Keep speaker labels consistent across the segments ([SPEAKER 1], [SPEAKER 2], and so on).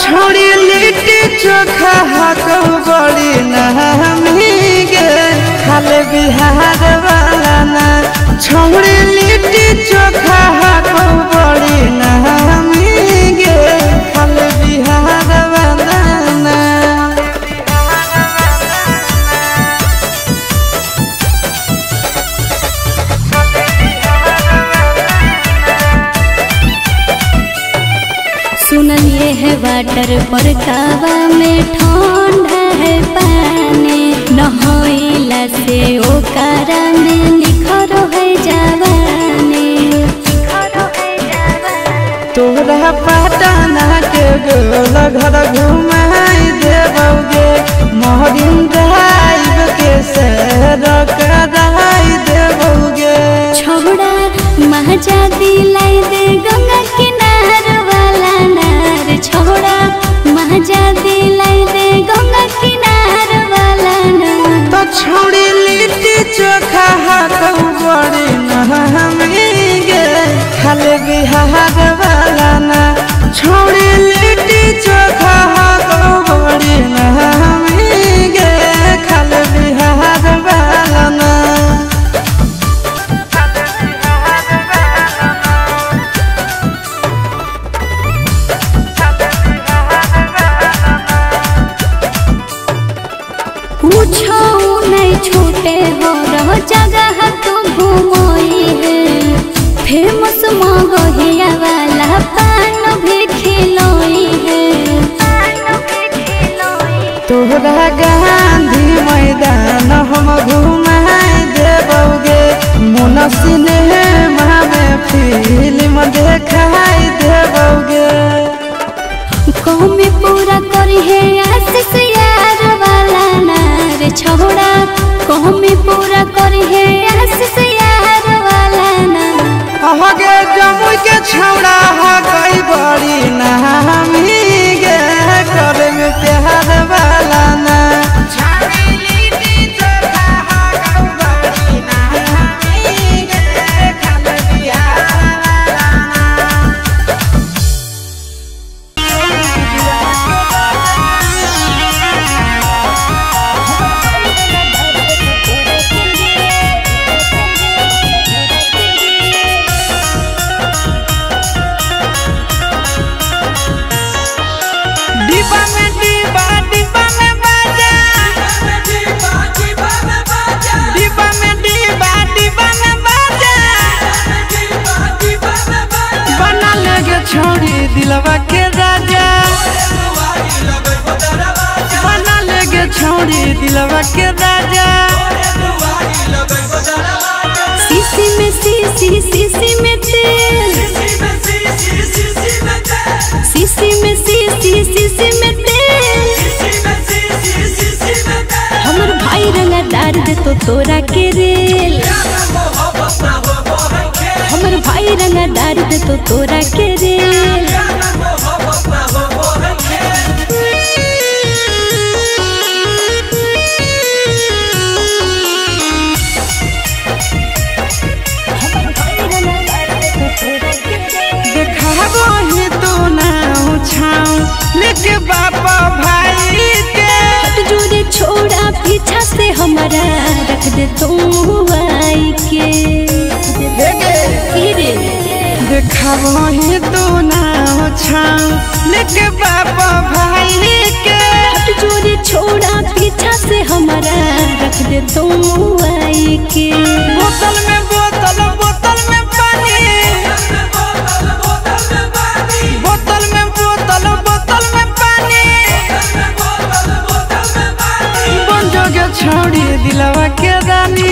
[SPEAKER 1] छोड़ी लिट्टी चोखा हाथों बड़ी नहमी गे खाले बिहार वाला ना छोड़ी लिट्टी चोखा हाथों बड़ी नहमी गे खाले बिहार वाला ना
[SPEAKER 2] सुनलिए है वाटर पर कावा में ठंडा है पानी नहइला से ओकरा में निखर है जवानी
[SPEAKER 1] तोरा पटना के गोल घर घुमाई देबौगे मोहरिन ड्राइव के सैर कराई देबौगे
[SPEAKER 2] छोड़ा महजा दिलाई दे गंगा किनार वाला नार छोड़ा महजा दिलाई दे गंगा किनार वाला नार
[SPEAKER 1] तो छोड़ी लिट्टी चोखा हाथों बड़ी नहमी गे खाले बिहार वाला ना छोड़ी लिट्टी चोखा हाथों बड़ी नहमी गे खाले बिहार वाला ना
[SPEAKER 2] पूछो नहीं छूटे हो रह जगह तू घूमोई है फेमस मगहिया वाला पान भी खिलोई है
[SPEAKER 1] तोहरा गांधी मैदान हम घुमाए देबौगे मोन सिनेमा में फिल्म देखाई देबौगे
[SPEAKER 2] कौमी पूरा करी है आशीष यार वाला नार छोड़ा कौमी पूरा करी है आशीष यार वाला नार
[SPEAKER 1] अहगे जमुई के छौड़ा हा गई बड़ी नामी गे करे में प्यार वाला ना डिब्बा में डिब्बा डिब्बा में बाजा डिब्बा में डिब्बा डिब्बा में बाजा बना लेगे छोड़ी दिलवा के राजा बना लेगे छोड़ी दिलवा के राजा
[SPEAKER 2] सीसी में सीसी सीसी में तेल सीसी में सीसी सीसी में तेल हमर भाई रंगा डार दे तो तोरा के रेल हमर भाई रंगा डार दे तो तोरा के रेल
[SPEAKER 1] देखाबो ही तो ना छाऊ लेके बापा भाई के
[SPEAKER 2] हट जोरे छोड़ा पीछा से हमारा रख दे तू आई के फिर
[SPEAKER 1] देखाबो ही तो ना छाऊ लेके बापा भाई के
[SPEAKER 2] हट जोरे छोड़ा पीछा से हमारा रख दे तू आई के
[SPEAKER 1] बोतल में बोतल बोतल में पानी बोतल में बोतल बोतल में पानी बन जोगे छोड़ी दिलवा के रानी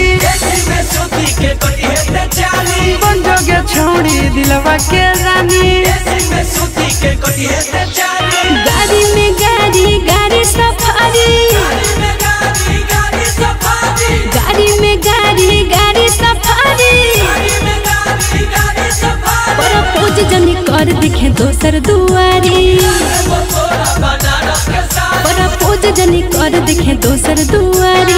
[SPEAKER 1] बन जोगे छोड़ी दिलवा के रानी
[SPEAKER 2] गाड़ी में गाड़ी गाड़ी सफारी गाड़ी में गाड़ी गाड़ी सफारी पर पूज जनी कर दिखे दोसर दुआरी पर पूज जनी कर दिखे दोसर दुआरी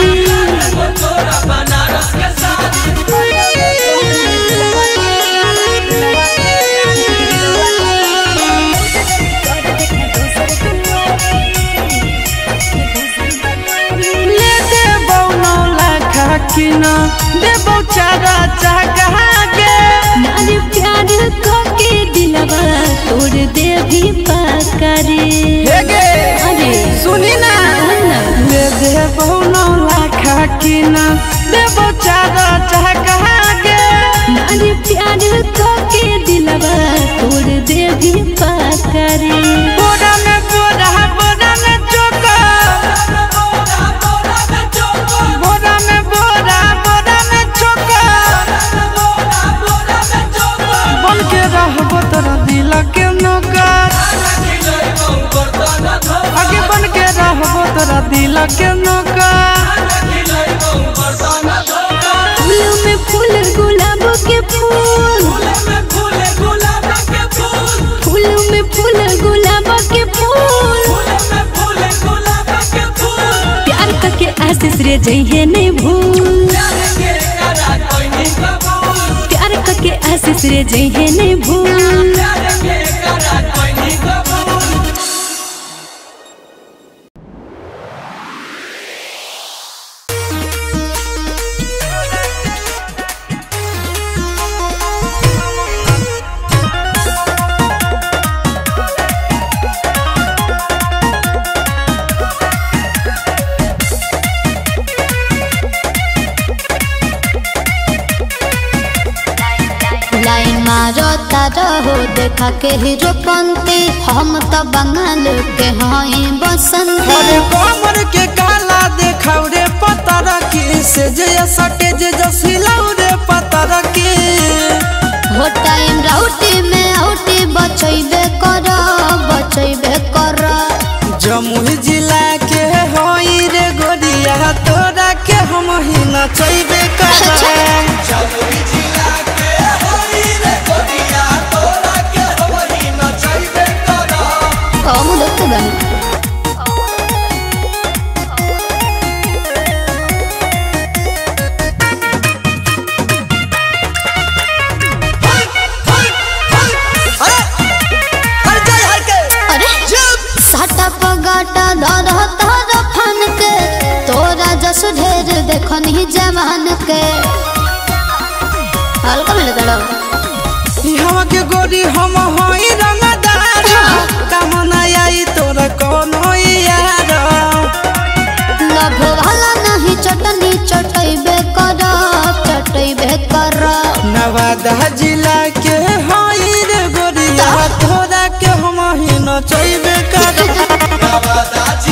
[SPEAKER 1] न देबो चारा चाहा के
[SPEAKER 2] नारी प्यार के दिलवा तोड़ दे भी पकड़े
[SPEAKER 1] हे गे
[SPEAKER 2] अरे
[SPEAKER 1] सुनी ना
[SPEAKER 2] ना।
[SPEAKER 1] दे देबो नौ लाख की न देबो चारा चाहा के
[SPEAKER 2] नारी प्यार के दिलवा तोड़ दे भी पकड़े
[SPEAKER 1] बोरा में बोरा बोरा में चोका बोरा में बोरा बोरा में चोका बन के रहबो तोरा दिल के नौकर आगे बन के रहबो तोरा दिल के नौकर
[SPEAKER 2] फूलों में फूल गुलाब के फूल फूलों में फूल गुलाब के फूल प्यार करके आशीष रे जइहे नहीं भूल प्यार करके आशीष रे जइहे नहीं भूल
[SPEAKER 3] लाइन मारो तारो देखा के हीरो पंती हम तो बंगाल के हई बसंती
[SPEAKER 1] अरे कमर के काला देखाव रे पतर की से जे सटे जे जसिलाव रे पतर की
[SPEAKER 3] हो टाइम राउटी में आउटी बचैबे कर बचैबे कर
[SPEAKER 1] जमुई जिला के होई रे गोरिया तोरा के हम ही नचैबे करे
[SPEAKER 3] हम देखते बनी
[SPEAKER 1] अरे अरे जय हर के
[SPEAKER 3] अरे साटा पगाटा दर तर फन के तोरा जस ढेर देखनी जवान के हल्का मिले तड़ो
[SPEAKER 1] हम के गोरी हम होई रंगदार काम ना आई तोरा कोनो यार
[SPEAKER 3] लभ वाला नहीं चटनी चटैबे कर चटैबे कर
[SPEAKER 1] नवादा जिला के होई रे गोरिया तोरा के हम ही नचैबे करे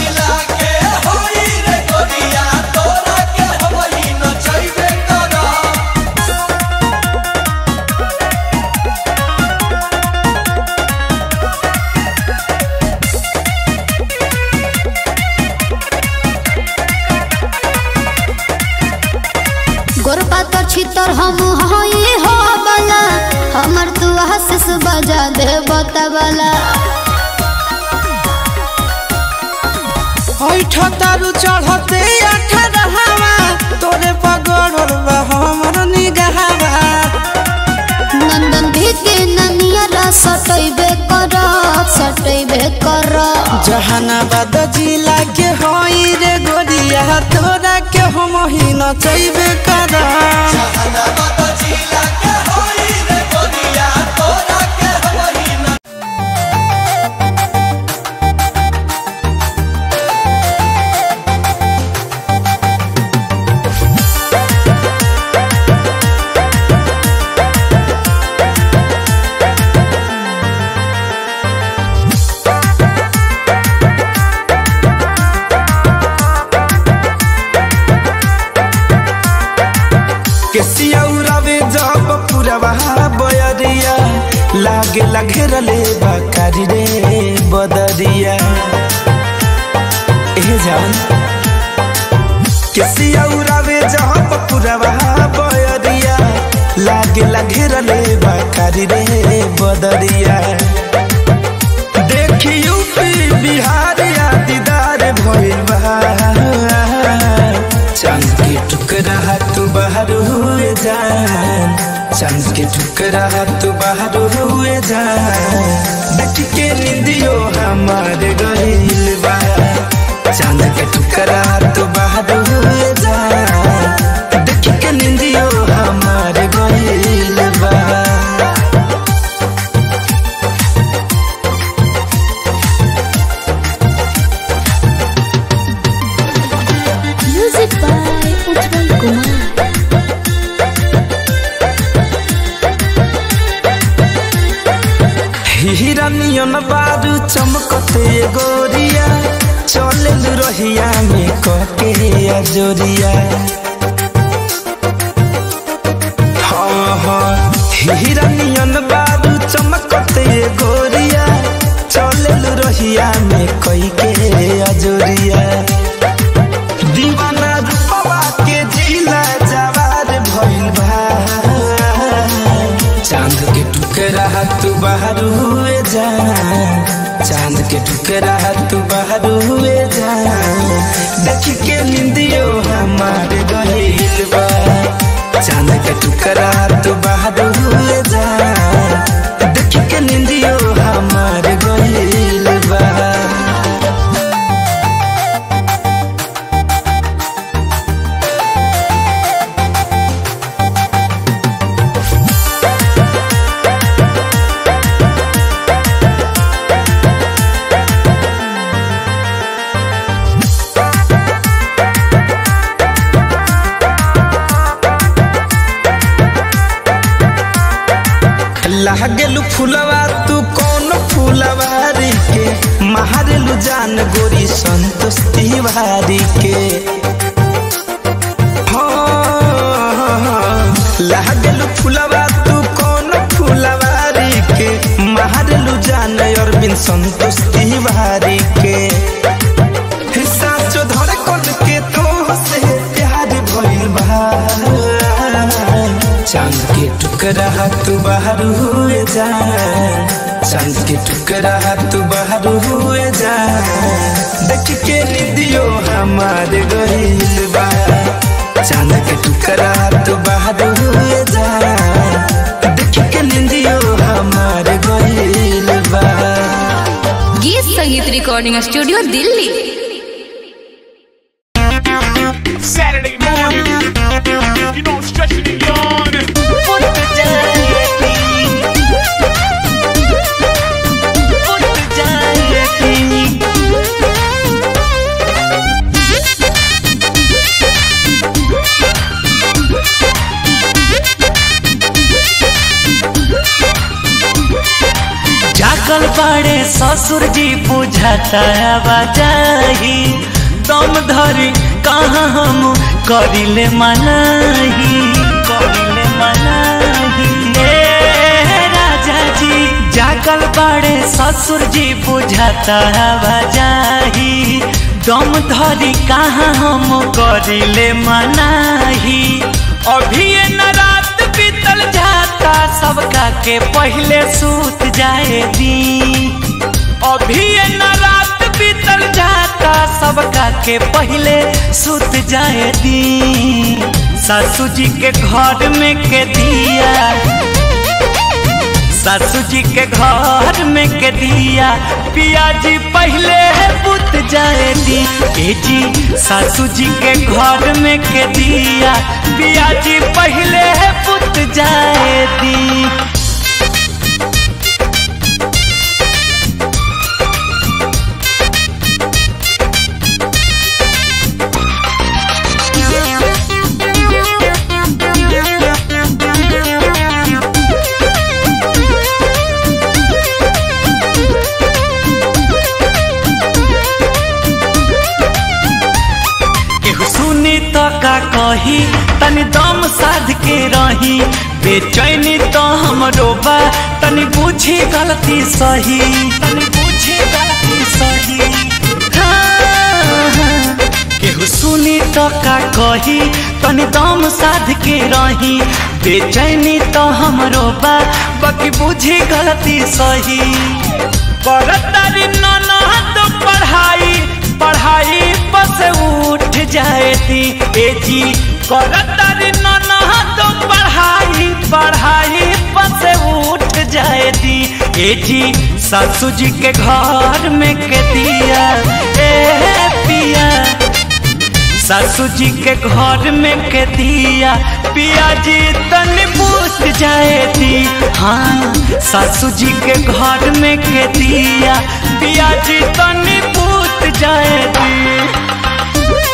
[SPEAKER 3] गोरपा तो छितर हम हई हो बला हमर तू आशीष बजा दे बतबला
[SPEAKER 1] ऐठ तारू चढ़ते अठारहवा तोरे पगड़ल बा हमर निगाहवा
[SPEAKER 3] नंदन भी के ननिया सटैबे कर सटैबे कर
[SPEAKER 1] जहानाबाद जिला के होई रे गोरिया तोरा के हम ही नचैबे कर केसिया उड़ावे जब पुरवा बयरिया लागे लगेरले बकारी रे बदरिया ए जान केसिया उड़ावे जब पुरवा बयरिया लागे लगेरले बकारी रे बदरिया देखी यूपी बिहार या दीदार भइल बा चांद के टुकड़ा तू बाहर हुए जान चांद के टुकड़ा तू बाहर हुए जान देख के निंदियो हमारे गहिल बा चांद के टुकड़ा तू बाहर हुए जान देख हीरा नियन बारू चमकते गोरिया चले रहिया में कके अजोरिया हाँ हाँ हीरा नियन बारू चमकते गोरिया चले रहिया में कई के अजोरिया दीवाना रूपवा के जिला जवार भइल बा चांद के टुकड़ा तू बाहर हुए जा चांद के टुकड़ा तू बाहर हुए जा देख के निंदियो हमारे गहिल बा चांद के टुकड़ा तू बाहर हुए जा देख के निंदियो हमारे गहिल बा लागेलू फुलवा तू कौन फुलवारी के महारेलू जान गोरी संतोष तिवारी के हाँ, लागेलू फुलवा तू कौन फुलवारी के महारेलू जान अरविंद संतोष तिवारी के साचो धड़कन के तो से प्यार भइल बा चांद के टुकड़ा तू बाहर हुए जा चांद के टुकड़ा तू बाहर हुए जा देख के निदियो हमारे गहिल बा चांद के टुकड़ा तू बाहर हुए जा देख के निदियो हमारे गहिल बा
[SPEAKER 4] गीत संगीत recording studio Delhi
[SPEAKER 5] Saturday morning, you know, stretching and yawning.
[SPEAKER 6] जागल बड़े ससुर जी बुझाता बजाही दम धरी कहाँ हम करिले मनाही करिले मनाही ए राजा जी जागल बड़े ससुर जी बुझाता बजाही दम धरी कहाँ हम करिले मनाही अभी ये न रात बीतल जाता सबका के पहले सूत जाए दी अभी ये न रात बीतल जाता सबका के पहले सूत जाए दी सासू जी के घर में के दिया सासू जी के घर में के दिया पिया जी पहले बुत जाए दी ए जी सासू जी के घर में के दिया पिया जी पहले बुत जाए दी केहू सुनी तो का कही तनी दम साध के रही बेचैनी तो हमरो बा तनी पूछी गलती सही तनी पूछी गलती सही हाँ, हाँ। केहू सुनी तो का कही तनी दम साध के रही बेचैनी तो हमरो बा बाकी बुझी गलती सही करतारी ननद पढ़ाई पढ़ाई बस उठ जाए थी ए जी करतारी ननद पढ़ाई पढ़ाई बस उठ जाए थी ए जी सासू जी के घर में के दिया ए पिया सासू जी के घर में के दिया पिया जी तन पूछ जाए थी हाँ सासू जी के घर में के दिया पिया जी तन पूछ जाए थी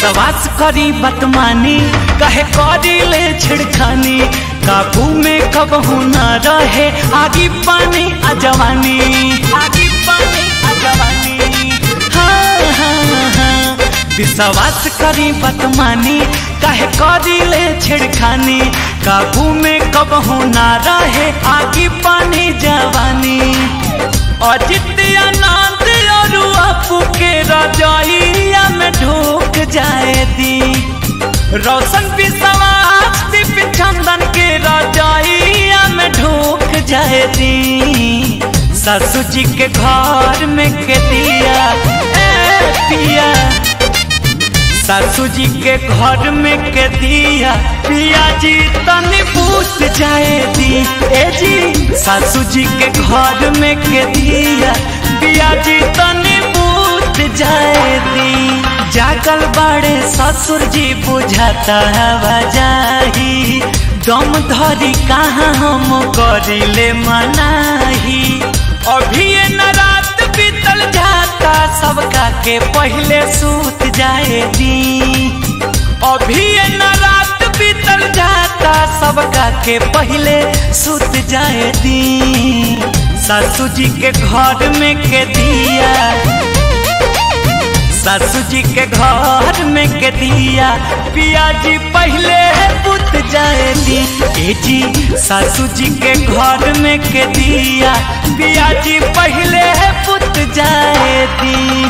[SPEAKER 6] विश्वास करी बतमानी कहे करी ले छिड़खानी काबू में कब न रहे आगी पानी अजवानी आगी पानी अजवानी हाँ हाँ हाँ विश्वास करी बतमानी कहे करी ले छिड़खानी काबू में कब न रहे आगी पानी जवानी अजित आनंद और अपू के रजाइया में ढूक जाए दी रोशन विश्वास दीप चंदन के रजाइया में ढूक जाए दी ससु जी के घर में के दिया ए पिया सासू जी के घर में के दिया पिया जी तनी पूछ जाए दी ए जी सासू जी के घर में के दिया पिया जी तनी पूछ जाए दी जागल बड़े ससुर जी बुझाता हवा जाही दम धरी कहाँ हम करिले मनाही अभी ये न रात बीतल जाता सबका के पहले सूत जाए दी अभी ये न रात बीतल जाता सबका के पहले सूत जाए दी सासू जी के घर में के दिया सासू जी के घर में के दिया पिया जी पहले पुत जाए दी ए जी सासू जी के घर में के दिया पिया जी पहले पुत जाए दी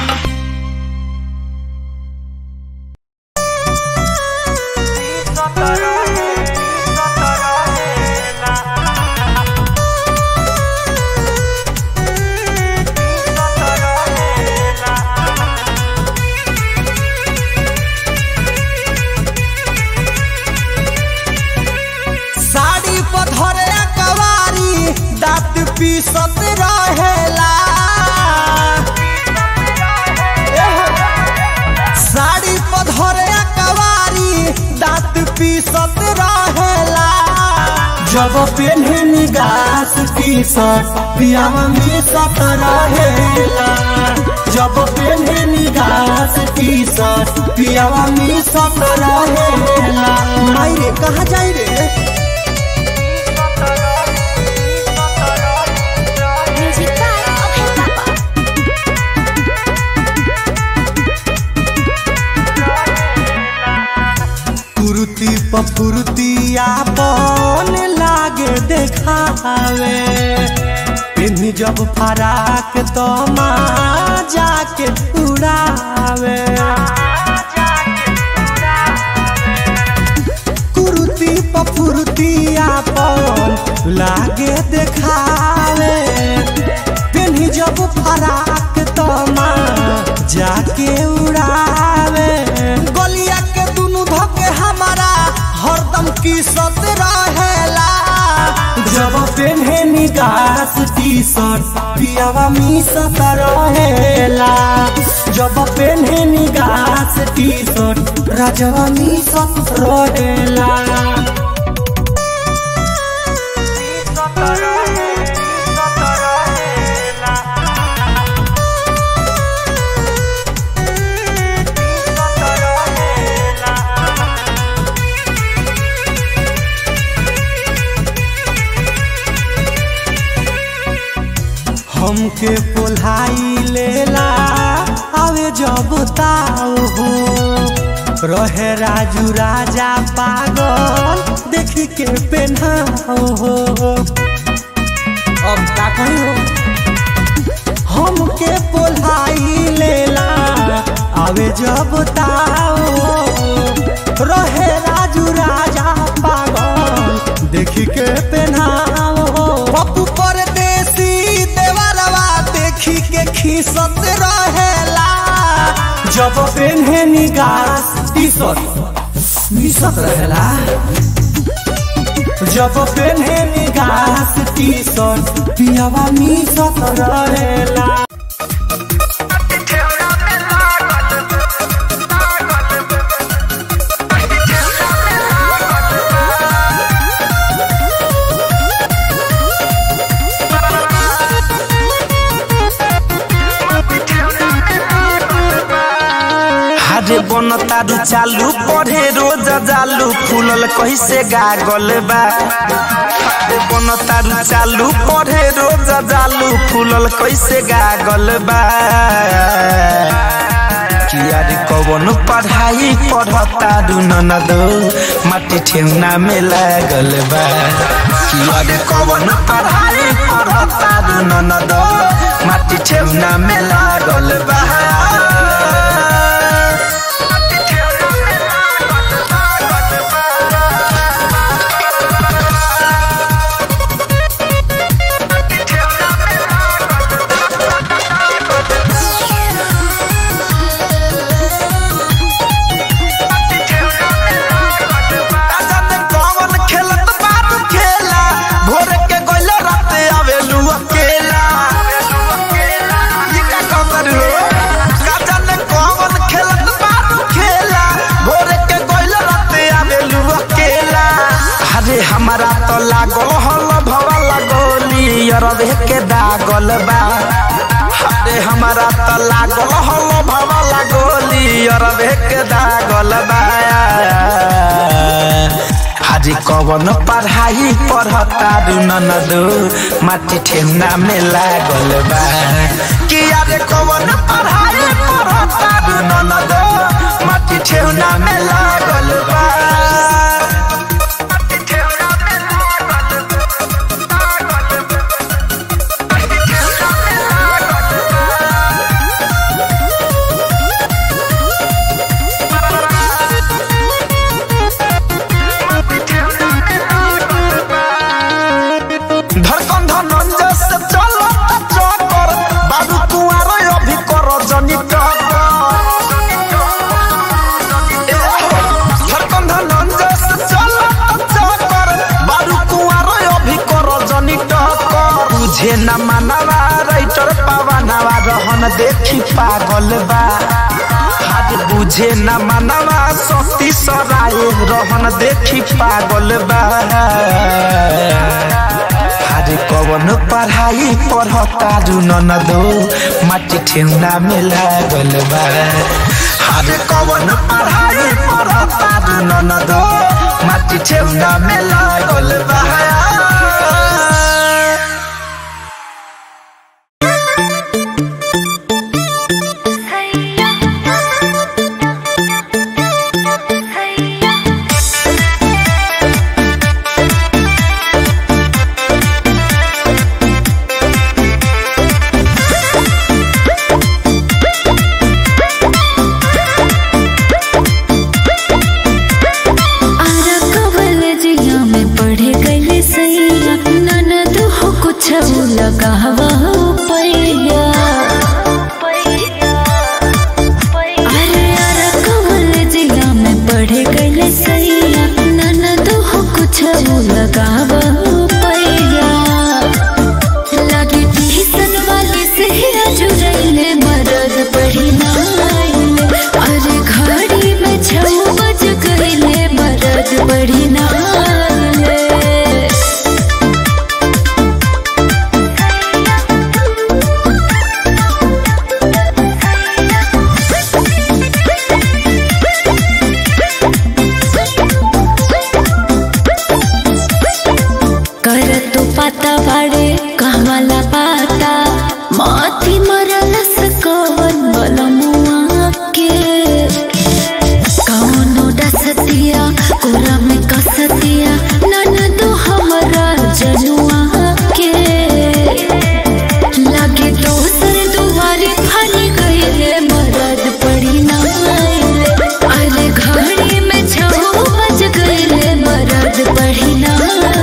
[SPEAKER 7] साड़ी पधरे कवारी दांत पीसत रहेला साड़ी पधरे कवारी दांत पीसत रहेला जब पेन्हे निगास टी शर्ट पियावा मिसत रहेला जब पेन्हे निगास टी शर्ट पियावा मिसत रहेला माई रे कहाँ जाई रे कुर्ती पफुर्तिया पन लागे देखावे पिन्ही जब फराक तो माँ जाके उड़ावे कुर्ती पफुर्तिया पन लागे देखावे पिन्ही जब फराक तो माँ जाके उड़ावे गलिया के दुनु धके हमारा हरदम की सत रहेला जब पेन्हे निगास टी शर्ट पियावा मिसत रहेला जब पेन्हे निगास टी शर्ट राजवा मिसत रहेला हमके पोल्हाई लेला आवे जब ताऊ हो रहे राजू राजा पागल देखी के पेन्हाओ हो अब का कही हो हमके पोल्हाई लेला आवे जब ताऊ हो रहे राजू राजा पागल देखी के पेन्हाओ हो पप्पू परदेसी देवरवा देखी के खीसत रहेला जब पेन्हे निगास टी शर्ट मिसत रहेला जब पेन्हे निगास टी शर्ट पियावा मिसत रहेला
[SPEAKER 1] बन तारू चालू पढ़े रोज जालू फूलल कैसे गागल बा अरे बन तारू चालू पढ़े रोज जालू फूलल कैसे गागल बा किया रे कवन पढ़ाई पढ़ता दू ननदो माटी ठेवना में लागल बा किया रे कवन पढ़ाई पढ़ता दू ननदो माटी ठेवना में लागल बा जाने कौन खेलत बारू खेला भोर के गोइल रात आवेलू अकेला ये का खबर हो का जाने कौन खेलत बारू खेला भोर के गोइल रात आवेलू अकेला अरे हमारा तो लागल हल भवा लगोली अरबे के दागल बा अरे हमारा तो लागल हल भवा लगोली अरबे के दागल बा हाजी कवन पढ़ाई पढ़ता दू ननदो माटी ठेमना में लागल बा कि अरे कवन पढ़ाई पढ़ता दू ननदो माटी ठेमना में लागल बा धड़कन धनंजय से चलो चक्कर बाबू कुआर अभी कर जनी धड़कन धनंजय से चलो चक्कर बाबू कुआर अभी कर जनी टक्कर तुझे न मानवा राइटर पावनवा रहन देखी पागल बा हाथ बुझे न मानवा सती सराय रहन देखी पागल बा अरे कवन पढ़ाई पढ़ता दू ननदो माटी ठेवना में लागल बा अरे कवन पढ़ाई पढ़ता दू ननदो माटी ठेवना में लागल बा
[SPEAKER 2] आरा कवल जिया में पढ़े गए सैया ननद हो कुछ लगावा पैया अरे आरा कवल जिया में पढ़े गए सैया ननद हो कुछ लगावा पैया लगे टीसन वाले से जुड़ैले मदद पढ़ी नाइले अरे घड़ी में छौ बज गईले मदद पढ़ी नाइले कर तो पाता बाड़े कहवाला पाता माथी मरल सकवन बलमुआ के कौनो डसतिया कोरा में कसतिया नन तो हमरा जनुआ के लगे दोसर दुआरे फनी गईले मरद पड़ी नाइले अरे घड़ी में छौ बज गईले मरद पड़ी नाइले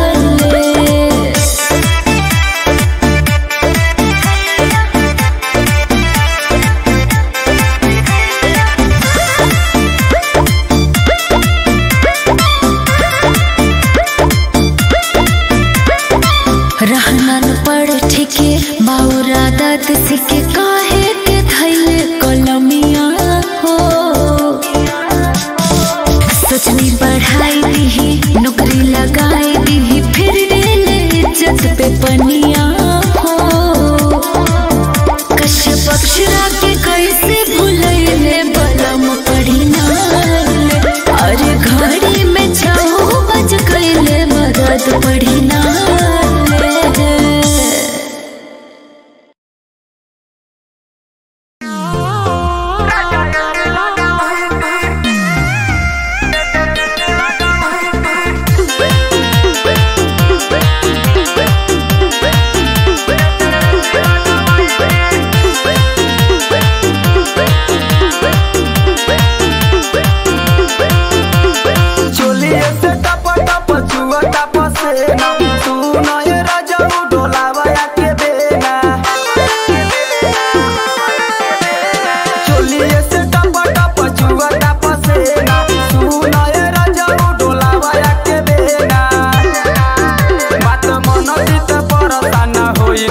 [SPEAKER 2] रहना न पड़ ठीके बाउरा दाद सिके काहे के धैले कलमिया हो सोचनी बढ़ाई दीही नौकरी लगाई दीही फिर डेले इज्जत पे पनिया हो कश्यप अक्षरा के कैसे भूलैले बलम पड़ी ना मरद पड़ी ना ले।
[SPEAKER 1] चोलिए से टप टप छुआ टप से ना तू नए राजा डोलावा के बेना चोलिए से टप टप छुआ टप से ना तू नए राजा डोलावा के बेना बात मन चित परसान होई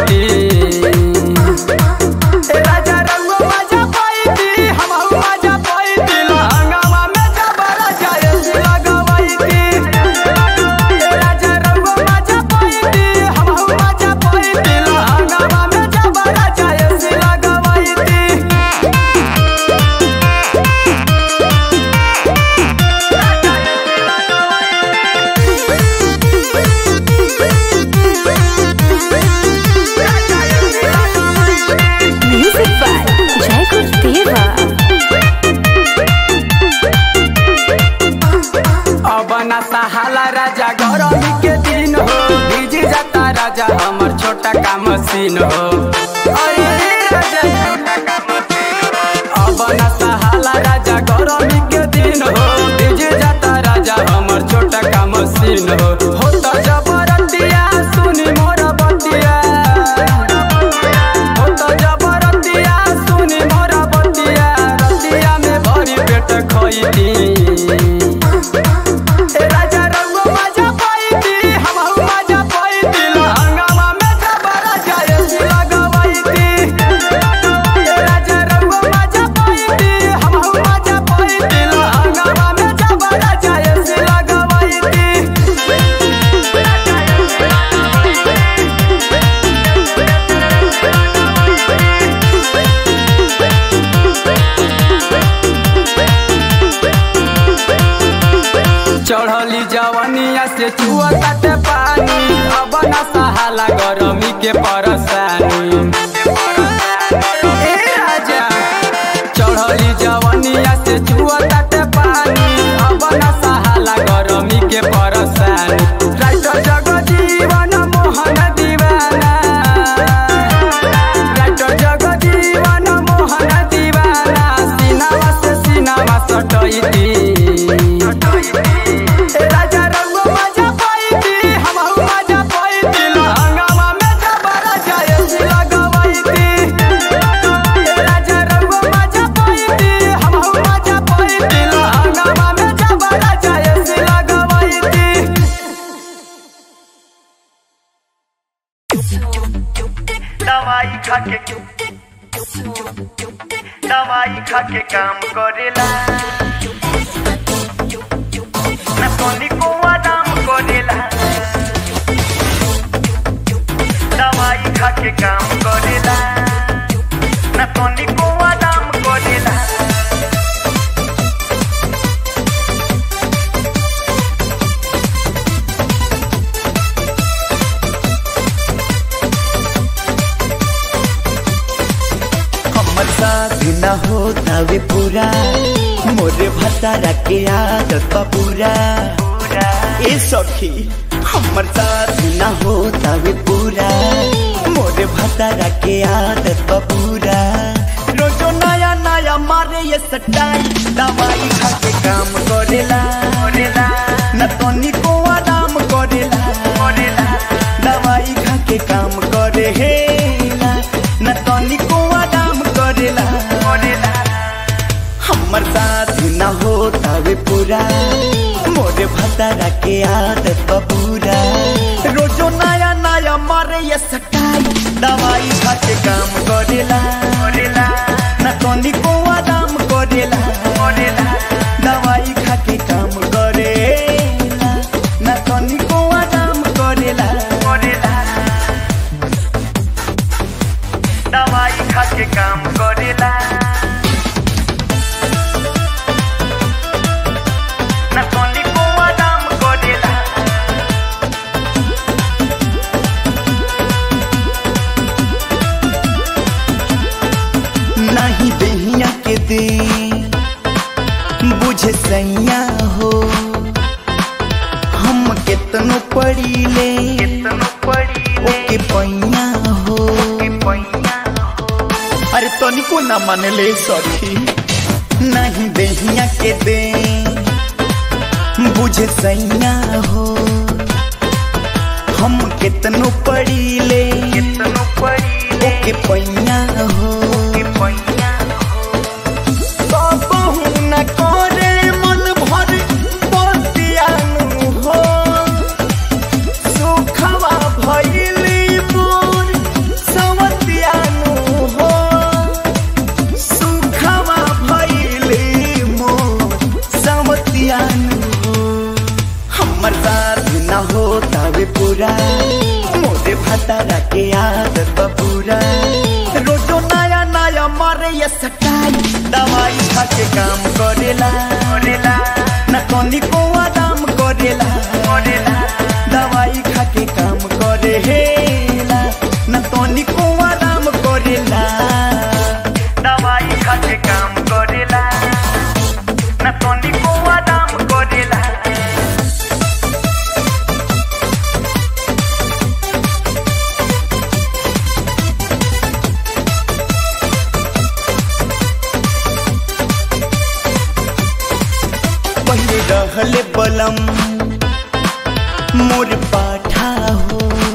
[SPEAKER 1] ए राजा रंगो मजा पाईती हम मजा पाईती लहंगावा में जबरा जाए लगवाईती ए राजा रंगो मजा पाईती हम मजा पाईती लहंगावा में जबरा जाए लगवाईती
[SPEAKER 2] म्यूजिक बाय जय गुरुदेवा
[SPEAKER 1] अब ना सहाला राजा गरमी के दिन हो भीज जाता राजा हमर छोटा का मशीन हो अरे राजा छोटा का मशीन हो। अब ना सहाला राजा गरमी के दिन हो भीज जाता राजा हमर छोटा का मशीन हो हो तो जबरतिया सुनी मोर बतिया हो तो जबरतिया सुनी मोर बतिया रतिया में भरी पेट खइती ए राजा रंगो मजा पाईती हम मजा पाईती लहंगावा में जबरा जाए लगवाईती ए राजा रंगो मजा पाईती हम मजा पाईती लहंगावा में जबरा जाए लगवाईती चढ़ली जवनिया से चुआ काटे पानी अब न सहाला गरमी के परसानी ए राजा चढ़ली जवनिया से चुआ काटे पानी अब न सहाला गरमी के परसानी राइटर जगजीवन मोहन दीवाना राइटर जगजीवन मोहन दीवाना सीनावा से सीनावा सटैती ए राजा रंगो मजा पाईती हम मजा पाईती लहंगावा में जबरा जाए लगवाईती ए राजा रंगो मजा पाईती हम मजा पाईती लहंगावा में जबरा जाए लगवाईती
[SPEAKER 8] दवाई खाके दवाई खाके काम करेला ना सोनी को आराम करेला दवाई खाके काम करेला ना सोनी को आराम करेला
[SPEAKER 9] हमर साथ न होता वे पूरा मोरे भतारा के आदत बा पूरा ए सखी हमर साथ न होता वे पूरा मोरे भतारा के आदत बा पूरा रोजो नया नया मारे ये सटाई दवाई खा के काम करेला करेला न तनी को आराम करेला करेला दवाई खा के काम करे हेला न तनी को आराम करेला करेला हमर साथ न होता वे पूरा मोरे भतारा के आदत बा पूरा रोजो नया नया मारे ये सटाई दवाई खा के काम करेला करेला न तनी को आराम करेला करेला दवाई खा के काम करेला न तनी को आराम करेला करेला
[SPEAKER 8] दवाई खा के काम करेला ना सोनी को आराम करेला
[SPEAKER 9] पड़ीले ओके पैया हो अरे तनिको ना मानले सखी नहीं देहिया के दे बुझे सैया हो हम कितनो पड़ीले ओके पैया हो कबहू न करे मन भर बतियानु हो सुखवा भइली मोर सवतियानु हो सुखवा भइली मोर सवतियानु हो हमर साथ न हो तवे पूरा मोरे भतारा के आदत बा पूरा रोजो नया नया मारे ये सटाई दवाई खा के काम करेला करेला न कोनी को आराम करेला करेला दवाई खा के काम करे हेला न कोनी को आराम करेला दवाई खा के काम करेला न कोनी को आराम करेला पहले रहले बलम मोर पाठा हो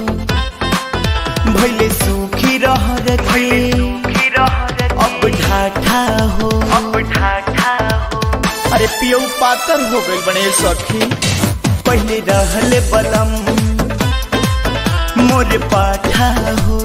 [SPEAKER 9] भैले सुखी रह रखे अब ढाठा हो अब ढाठा हो अरे पियो पातर हो गई बने सखी पहले रहले बलम मोर पाठा हो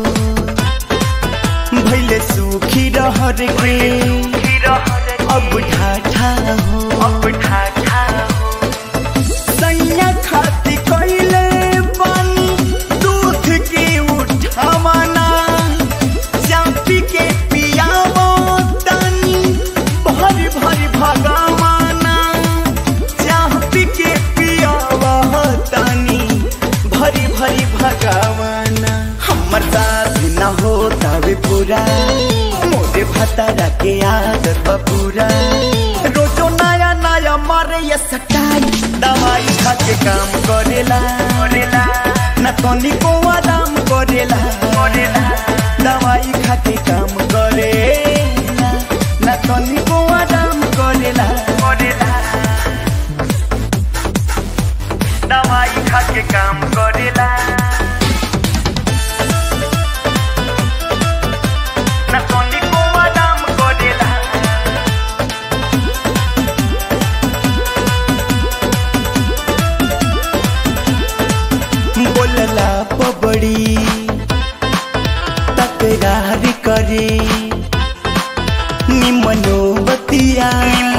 [SPEAKER 9] भैले सुखी रह रखे अब ढाठा हो अब ढाठा हो सैया खाती कइले पानी दूध के उठावाना चापी के पियावो तानी भर भर भगवाना चापी के पियावो तानी भरी भरी भगवाना हमर साथ न हो तवे पूरा मोरे भतारा के आदत बा पूरा रोजो नया नया मारे ये सटाई दवाई खा के काम करेला करेला न तनी को आराम करेला करेला दवाई खा के काम करेला न तनी को आराम करेला करेला दवाई खा के काम करेला न तनी को आराम करेला बोलला पबड़ी तकरार करे निमनो बतिया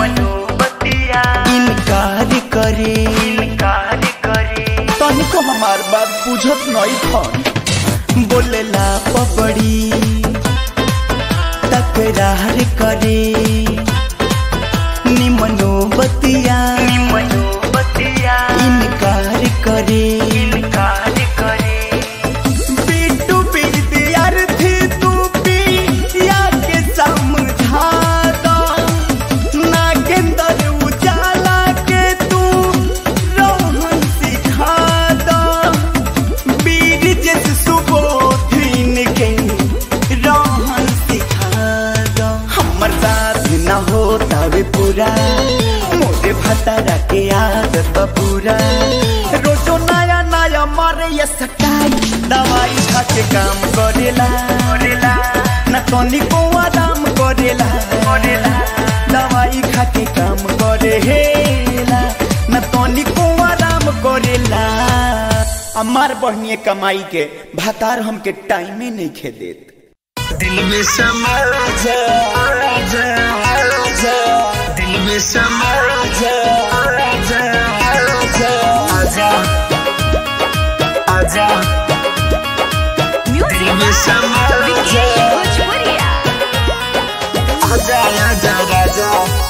[SPEAKER 9] इनकार करे इनकार करे तनिको हमार बात बुझत नहीं खन बोलला पबड़ी तकरार करे निमनो बतिया निमनो बतिया इनकार करे इनकार करे बिट्टू विद्यार्थी तू पिया के समझा दो नागेंद्र उजाला के तू रोहन सिखा दो वीर जस सुबोधिन के रोहन सिखा दो हमर साथ न हो तवे पूरा मोरे भतारा के आदत बा पूरा रोजो नया नया मारे ये सटाई दवाई खा के काम करेला करेला न तनी को आराम करेला करेला दवाई खा के काम करे हेला न तनी को आराम करेला हमार बहनिए कमाई के भातार हमके टाइमे नहीं खे देत
[SPEAKER 1] दिल में समा जा जा जा दिल में समा जा जा जा आजा आजा दिल में समा जा आजा आजा राजा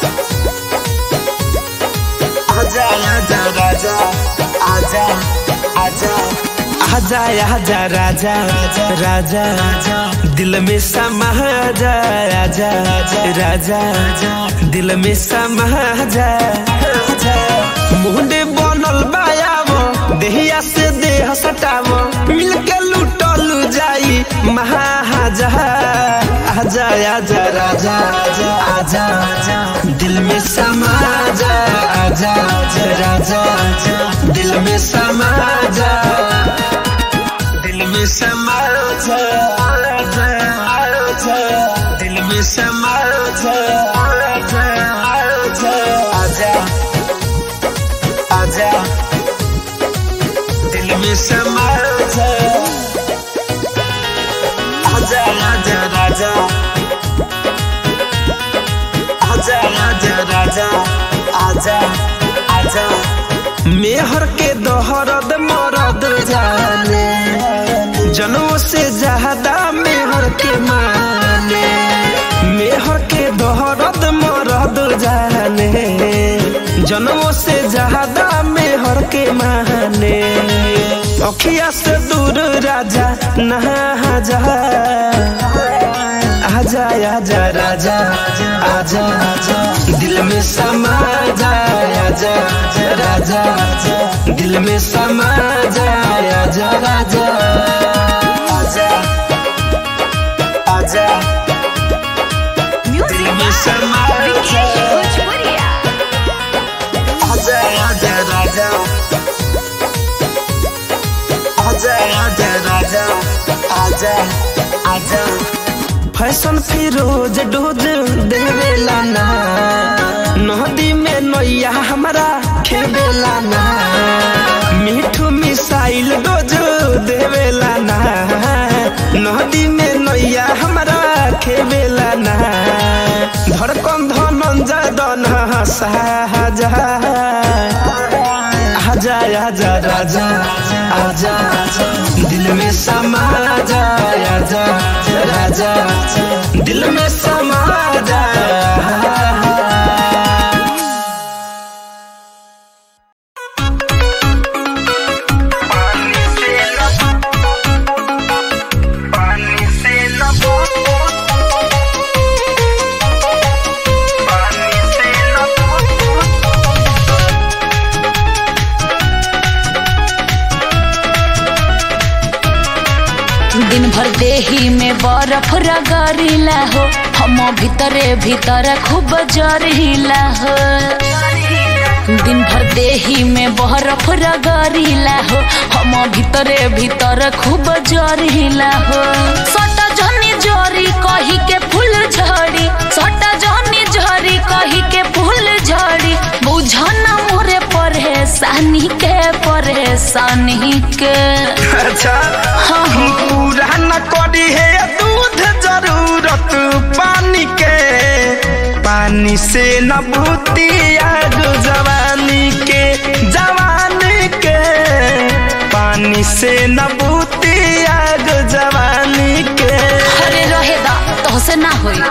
[SPEAKER 1] आजा आजा राजा आजा आजा आजा आजा राजा राजा राजा दिल में समा जा राजा राजा दिल में समा जा मुंडे बनल बायावो देहिया से देह सटाव मिल के लूटल जाई महाजा आजा आजा राजा आजा आजा आजा दिल में समा जा आजा आजा राजा आजा दिल में समा जा दिल में समा जा आजा आजा दिल में समा जा आजा आजा आजा आजा दिल में समा जा आजा आजा राजा आजा आजा राजा आजा आजा मेहर के दोहरद मरद जाने जनों से ज्यादा मेहर के माने मेहर के दोहरद मरद जाने जनों से ज्यादा मेहर के माने अखिया से दूर राजा नहा जा आजा आजा राजा आजा आजा दिल में समा जा आजा आजा राजा आजा दिल में समा जा आजा राजा आजा आजा दिल में समा जा आजा आजा राजा आजा आजा राजा आजा आजा फैशन फिरोज डोज देवेला ना नदी में नैया हमारा खेवेला ना मिठू मिसाइल डोज देवेला ना नदी में नैया हमारा खेवेला ना धड़कन धनंजय दन साजा आजा आजा राजा आजा आजा दिल में समा जा आजा राजा दिल में समा जा
[SPEAKER 2] दिन भर देही में बर्फ रगड़िला हो हम भीतरे भीतर खूब जरिला हो दिन भर देही में बर्फ रगड़िला हो हम भीतरे भीतर खूब जरिला हो सटा जनी जरी कही के फूल झड़ी सटा जनी जरी कही के फूल झड़ी बुझन मोरे परेशानी के परेशानी के
[SPEAKER 1] अच्छा
[SPEAKER 2] हाँ हाँ
[SPEAKER 1] पूरा न करी है दूध जरूरत पानी के पानी से न भूती आग जवानी के जवानी के पानी से न भूती आग जवानी के
[SPEAKER 2] अरे रहे दा तो से ना होई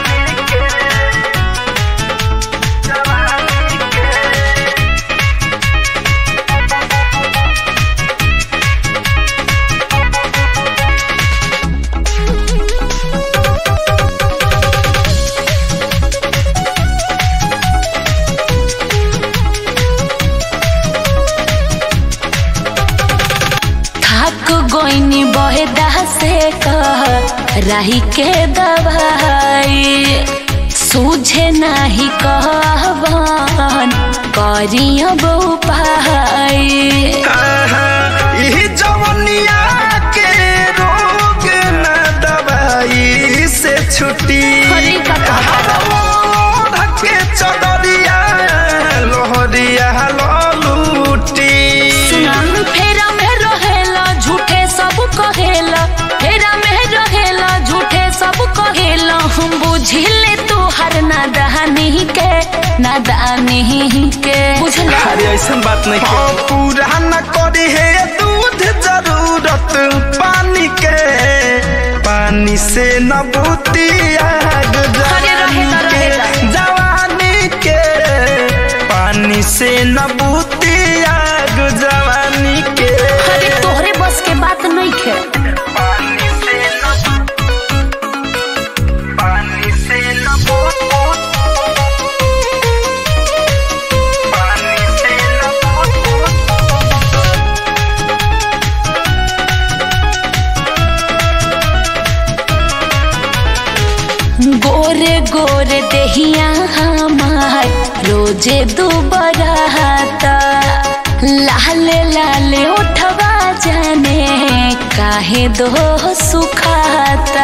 [SPEAKER 2] थाक गोइनी बहेदा से कह राही के दवाई सूझे नाही कहबन करिया बहु पाई
[SPEAKER 1] आहा, यही जवनिया के रोग न दवाई से छुट्टी
[SPEAKER 2] अरे का कहता
[SPEAKER 1] ओढ़ के चदरिया लोहरिया ललूटी
[SPEAKER 2] सुनाम फेरा में रहेला झूठे सब कहेला फेरा में रहेला झूठे सब कहेला हम बुझिले तोहर नादानी के नादानी के बुझला
[SPEAKER 1] अरे ऐसा बात नहीं हाँ, पूरा न करी है दूध जरूरत पानी के पानी से न बूती आग
[SPEAKER 2] अरे रहेला,
[SPEAKER 1] जवानी के
[SPEAKER 2] रहेला।
[SPEAKER 1] जवानी के पानी से न बूती आग जवानी के
[SPEAKER 2] अरे तोहरे बस के बात नहीं खे
[SPEAKER 8] पानी से न पानी से न पानी से न
[SPEAKER 2] गोरे गोरे देहिया हमार रोजे दुबराता लाले लाले उठवा जाने काहे दो सुखाता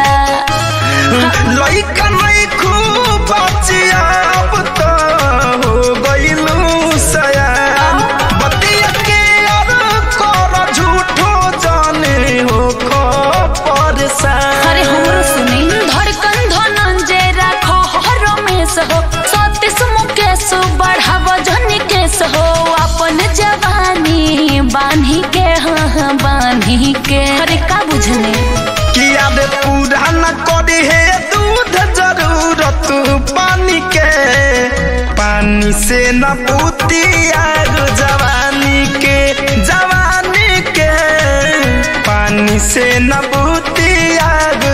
[SPEAKER 1] लइका नहीं खूब बचिया अब तो हो गइलू सयान बतिया के और कर झूठो जाने हो खो परेशान
[SPEAKER 2] अरे हमरो सुनी धड़कन धनंजय राखो हर में हो सतीश मुकेश बढ़ाव जन केस हो अपन जवानी बान्ही के हाँ हाँ बान्ही के अरे का बुझने
[SPEAKER 1] किया दे पूरा न करी है दूध जरूरत पानी के पानी से न पूती आग जवानी के जवानी के पानी से न पूती आग